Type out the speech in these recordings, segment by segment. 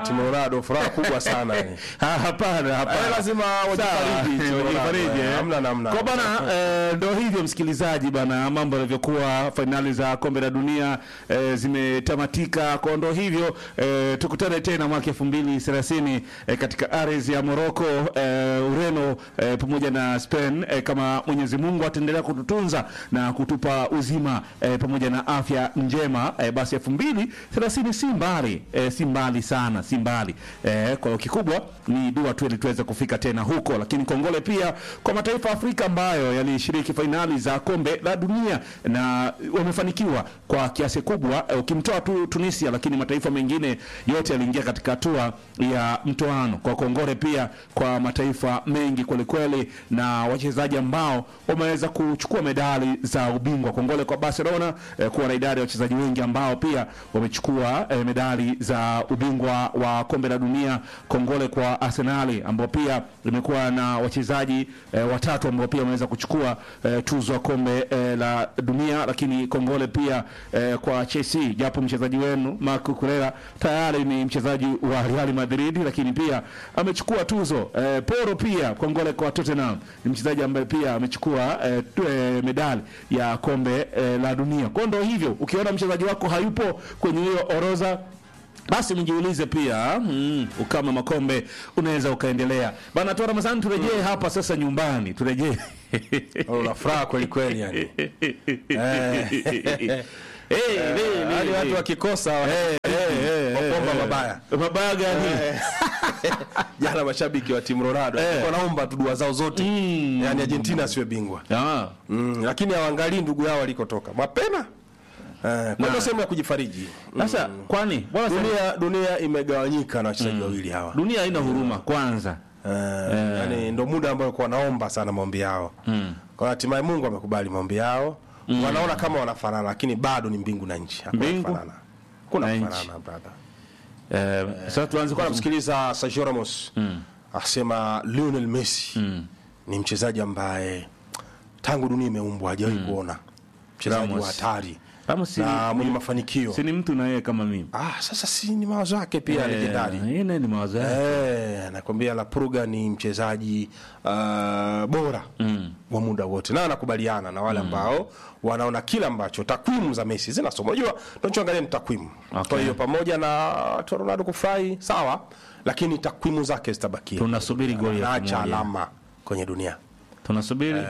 timu Ronaldo furaha kubwa sana yani. Ah, hapana hapana Eh, lazima wajifariji, Sawa, timu Ronaldo, wajifariji, eh. eh. Hamna namna. Kwa bana eh, ndo hivyo msikilizaji bana, mambo yanavyokuwa. Fainali za kombe la dunia eh, zimetamatika, kwa ndo hivyo eh, tukutane tena mwaka elfu mbili thelathini eh, katika ardhi ya Morocco eh, Ureno eh, pamoja na Spain eh, kama Mwenyezi Mungu ataendelea kututunza na kutupa uzima eh, pamoja na afya njema eh, basi elfu mbili thelathini si mbali eh, si mbali sana, si mbali eh, kwa hiyo kikubwa ni dua tu ili tuweze kufika tena huko, lakini kongole pia kwa mataifa ya Afrika ambayo yalishiriki fainali za kombe la dunia na wamefanikiwa kwa kiasi kubwa eh, ukimtoa tu Tunisia, lakini mataifa mengine yote yaliingia katika hatua ya mtoano. Kwa kongole pia kwa mataifa mengi kwelikweli na wachezaji ambao wameweza kuchukua medali za ubingwa. Kongole kwa Barcelona eh, kuwa na idadi ya wachezaji wengi ambao pia wamechukua eh, medali za ubingwa wa kombe la dunia. Kongole kwa Arsenali ambao pia imekuwa na wachezaji eh, watatu ambao pia wameweza kuchukua eh, tuzo ya kombe eh, la dunia, lakini kongole pia eh, kwa Chelsea, japo mchezaji wenu Marco Cucurella tayari ni mchezaji wa Real Madrid, lakini pia amechukua tuzo eh, Poro pia kongole kwa Tottenham, ni mchezaji ambaye pia amechukua eh, tu- eh, medali ya kombe eh, la dunia. Kwa ndo hivyo, ukiona mchezaji wako hayupo kwenye hiyo orodha basi mjiulize pia mm, ukama makombe unaweza ukaendelea bana. Toa Ramadhani, turejee hapa sasa nyumbani, turejee Una furaha kweli kweli yani. Eh, eh, eh, Hadi eh, watu eh. wakikosa Eh, eh, eh, wapomba eh, mabaya. mabaya gani? Jana mashabiki wa timu Ronaldo Eh. wanaomba tu dua zao zote. Mm. Yaani Argentina asiwe bingwa. Ah, Mm, lakini hawaangalii ndugu yao walikotoka. Mapema. Eh, kwa hiyo sehemu ya kujifariji. sasa kwani bwana sema- Dunia dunia imegawanyika na wachezaji wawili hawa. dunia haina huruma kwanza. Eh, yani ndo muda ambao kwa wanaomba sana maombi yao. Kwa hiyo hatimaye Mungu amekubali maombi yao. Wanaona kama wanafanana lakini bado ni mbingu na nchi. Hakuna Mbingu kufanana. Kuna na nchi. kufanana brother. Eh, sasa tuanze Nilikuwa kwa namsikiliza Sergio Ramos asema Lionel Messi ni mchezaji ambaye tangu dunia imeumbwa hajawahi kuona mchezaji Ramos. wa hatari Ramos si- na mwenye mafanikio. si ni mtu na yeye kama mimi. Ah, sasa si ni mawazo yake pia Eh, legendari. yeye naye ni mawazo yake. Eh, nakwambia La Pruga ni mchezaji uh, bora wa muda wote, na anakubaliana na wale ambao wanaona kile ambacho takwimu za Messi zinasoma. Unajua, tunachoangalia ni takwimu. Okay. Kwa hiyo pamoja na watu wa Ronaldo kufurahi sawa, lakini takwimu zake zitabakia. Tunasubiri goli ya Anaacha pamoja. alama kwenye dunia. Tunasubiri.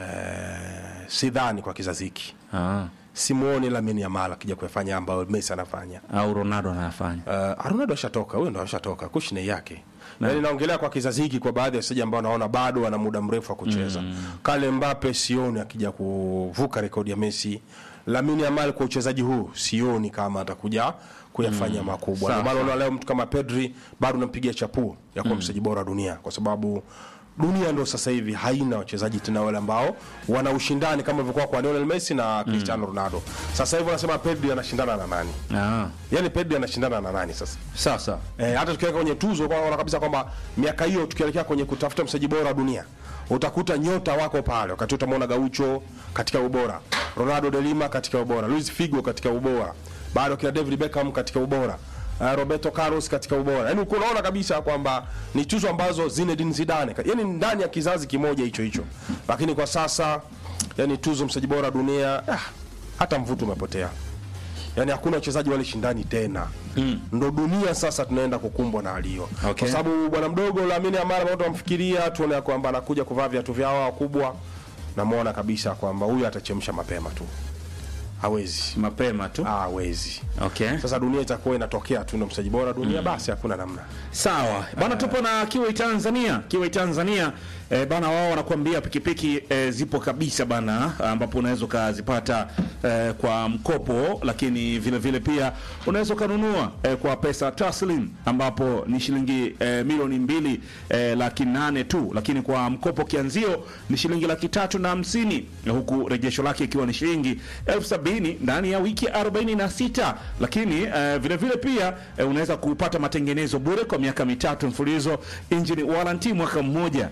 Sidhani kwa kizazi hiki, Ah, simuoni Lamine Yamal akija kuyafanya ambayo Messi anafanya. au Ronaldo anayafanya. Uh, Ronaldo ashatoka, huyo ndo ashatoka kushine yake. Yaani naongelea kwa kizazi hiki kwa baadhi ya wachezaji ambao naona bado wana muda mrefu wa kucheza. Kale Mbappe sioni akija kuvuka rekodi ya Messi. Lamine Yamal kwa uchezaji huu sioni kama atakuja kuyafanya makubwa. Ndio maana unaona leo mtu kama Pedri bado nampigia chapuo ya kuwa mchezaji bora wa dunia kwa sababu dunia ndo sasa hivi haina wachezaji tena wale ambao wana ushindani kama ilivyokuwa kwa Lionel Messi na Cristiano Ronaldo. Sasa hivi wanasema Pedri anashindana na nani? Ah, Yaani Pedri anashindana na nani sasa? sasa Eh, hata tukiweka kwenye tuzo kwa unaona kabisa kwamba miaka hiyo tukielekea kwenye kutafuta mchezaji bora wa dunia utakuta nyota wako pale. Wakati utamwona Gaucho katika ubora, Ronaldo de Lima katika ubora, Luis Figo katika ubora, bado kina David Beckham katika ubora, uh, Roberto Carlos katika ubora. Yaani uko unaona kabisa kwamba ni tuzo ambazo Zinedine Zidane, yaani ndani ya kizazi kimoja hicho hicho. Lakini kwa sasa yani tuzo mchezaji bora wa dunia ah, hata mvuto umepotea yaani hakuna wachezaji wale shindani tena mm. ndo dunia sasa tunaenda kukumbwa na hali hiyo Okay. kwa sababu bwana mdogo Lamine Yamal watu wamfikiria tuone ya kwamba anakuja kuvaa viatu vyao wakubwa namuona kabisa kwamba huyu atachemsha mapema tu hawezi mapema tu. Ah, hawezi Okay. sasa dunia itakuwa inatokea tu ndo mchezaji bora dunia basi hakuna namna Sawa bana, tupo na Kiwai Tanzania. Kiwai Tanzania eh, bana, wao wanakuambia pikipiki eh, zipo kabisa bana, ambapo unaweza ukazipata eh, kwa mkopo, lakini vile vile pia unaweza ukanunua eh, kwa pesa taslim, ambapo ni shilingi eh, milioni mbili eh, laki nane tu, lakini kwa mkopo kianzio ni shilingi laki tatu na hamsini huku rejesho lake ikiwa ni shilingi elfu sabini ndani ya wiki 46 lakini eh, vile vile pia eh, unaweza kupata matengenezo bure kwa miaka mitatu mfululizo, engine warranty mwaka mmoja, lakini mteja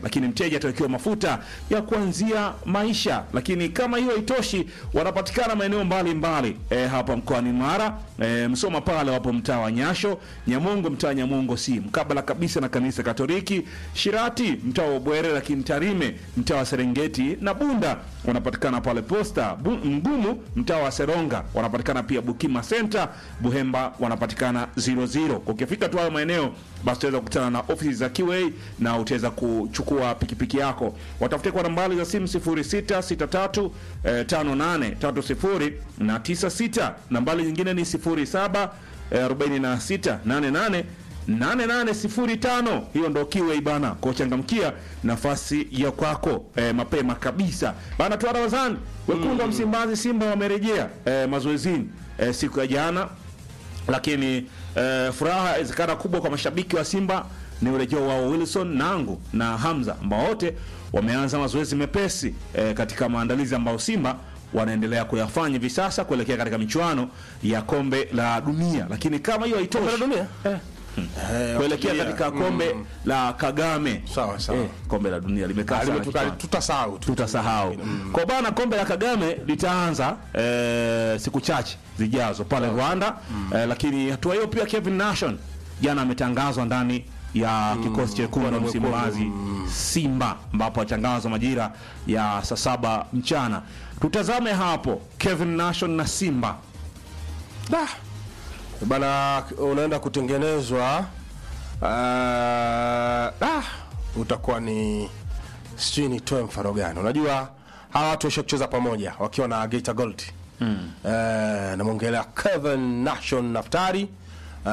mteja atawekewa mafuta ya kuanzia maisha. Lakini kama hiyo haitoshi, wanapatikana maeneo mbalimbali e, hapa mkoani Mara e, Msoma pale wapo mtaa wa Nyasho, Nyamongo mtaa Nyamongo si mkabala kabisa na kanisa Katoliki, Shirati mtaa wa Bwere, lakini Tarime mtaa wa Serengeti na Bunda wanapatikana pale Posta, Bu, Mgumu mtaa wa Seronga wanapatikana pia Bukima Center, Buhemba wanapatikana 00. Ukifika tu hayo maeneo basi utaweza kukutana na ofisi za QA na utaweza kuchukua pikipiki yako. Watafute kwa nambari za simu 0663 eh, 5830 na 96. Nambari nyingine ni 07 eh, 46 88 8805 hiyo ndo kiwe bana kuchangamkia nafasi ya kwako eh, mapema kabisa bana tu Ramadhani wekundu wa Msimbazi Simba wamerejea eh, mazoezini eh, siku ya jana lakini eh, furaha inawezekana kubwa kwa mashabiki wa Simba ni urejeo wao Wilson Nangu na Hamza ambao wote wameanza mazoezi mepesi eh, katika maandalizi ambayo Simba wanaendelea kuyafanya hivi sasa kuelekea katika michuano ya kombe la dunia. Lakini kama hiyo haitoshi, Kombe la dunia? eh, Eh, kuelekea wakilia. katika kombe la Kagame Sawa, sawa. Eh, kombe la dunia limekaa Ah, sana limetuka- kichwani tutasahau tu. tutasahau kwa bana. Kombe la Kagame litaanza eh, siku chache zijazo pale Rwanda eh, lakini hatua hiyo pia Kevin Nation jana ametangazwa ndani ya kikosi cha wekundu wa Msimbazi Simba, ambapo atangazwa majira ya saa saba mchana. Tutazame hapo Kevin Nation na Simba. Da. Bana unaenda kutengenezwa uh, ah, utakuwa ni sijui nitoe mfano gani. Unajua hawa watu waisha kucheza pamoja wakiwa na Geita Gold mm. uh, namwongelea Kevin Nation Naftari